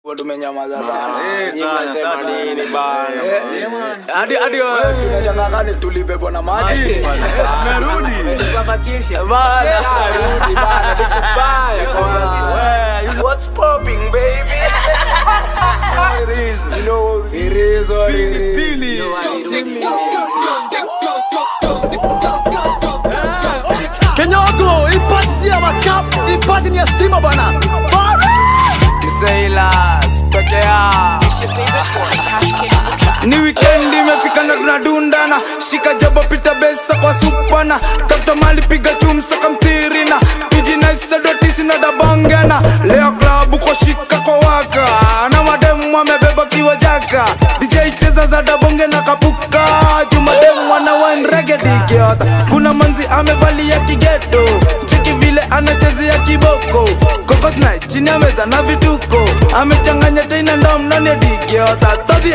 tumenyamaza sana Eh, sana, Mnasema sana. nini bana? Eh, hadi hadi eh, tunashangaa kani tulibebwa na maji Merudi. Bana. Rudi bana, nikubaya kwanza. What's popping baby You know, It is what it is. Pili. Kenyoto, ipasi ya makap, ipasi ni ya stima bana. Sailors, peke yao ni weekend imefika na tunadundana shika jabo pita besa kwa supana tafuta mali piga chumsa kamtirina tujinaistadotisi na dabongana leo klabu kwa shika kwa waka na mademu amebeba kiwa jaka dj cheza za dabonge na kapuka jumademu wana wanregedigiota kuna manzi amevalia kigeto cheki vile anachezea kiboko kokosna chini ya meza na vituko amechanganya tena ndom ndani ya digiota todhie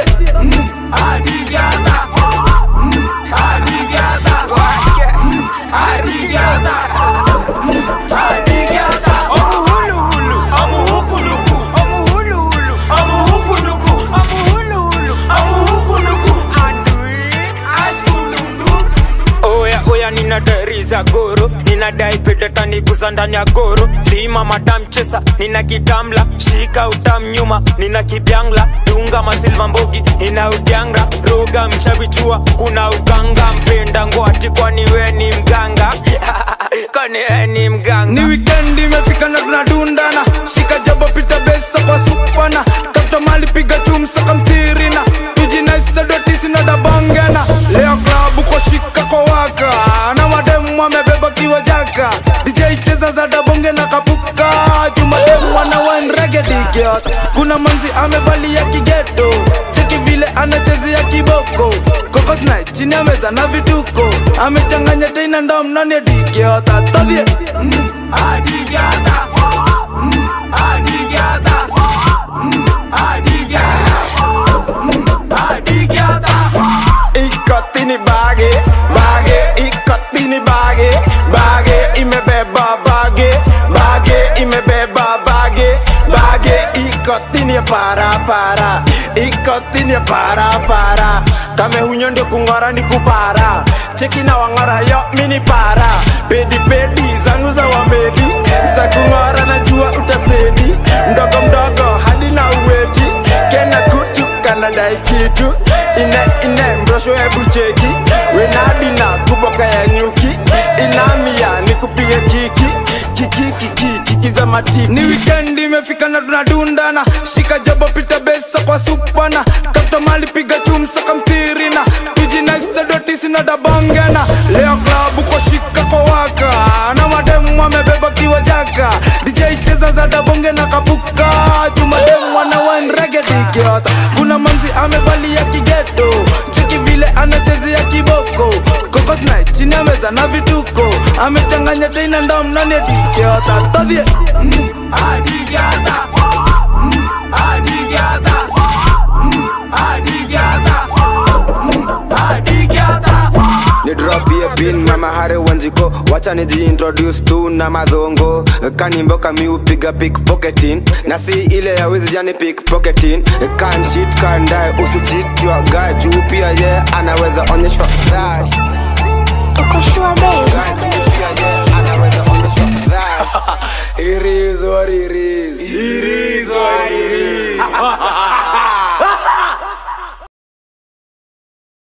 oya oya ninadari za goro ninadai petetaniguza ndani ya goro lima madam chesa nina kitamla shika utam nyuma nina kibyangla dunga masilva mbogi ina udyangra roga mchavichua kuna uganga mpenda ngwati kwani we ni mganga kwani we ni mganga ni weekend imefika na tunadundana shika jabo pita besa kwa supana tafuta mali piga chumsa kamtirina tujinaistadotisi na dabongana leo klabu kwa shika kwa waka na mademu amebeba kiwa jaka dj cheza za dabonge na kapuka jumademu wana wanregedigiot kuna manzi amevalia kigeto cheki vile anachezea kiboko kokosna chini ya meza na vituko amechanganya tena ndom ndani ya digiota todhie ikotini bage bage ikotini bage bage imebeba bage bage imebeba bage bage ikotini ya para para ikotini ya para para kame hunyo ndio kung'ora ni kupara cheki na wang'ora yo mini para pedi pedi zangu za wamedi za kung'ora najua utasedi mdogo mdogo hadi na uweti kena kutu kanadai kitu ine ine mrosho hebu cheki wenadina kuboka ya nyuki inamia ni kupiga kiki kiki kiki kiki za matiki ni weekend imefika na tunadundana shika jabo pita besa kwa supana tafuta mali piga chumsa kamtirina tujinaistadotisi na dabongana leo klabu kwa shika kwa waka na mademu amebeba kiwa jaka dj cheza za dabonge na kapuka jumademu wana wanregedigiota kuna manzi amevalia kigeto cheki vile anachezea kiboko kokosna chini ya meza na vituko amechanganya tena ndom ndani ya digiota todhie ni drop ya bin mama hare wanjiko wacha nijiintroduce tu na madhongo kanimbo kami upiga pickpocketing na si ile ya wizi jani pickpocketing kan cheat kan die usicheat your guy juu pia ye anaweza onyeshwa dhai Uko sure babe? Guy juu pia ye anaweza onyeshwa dhai It is what it is. It is what it is.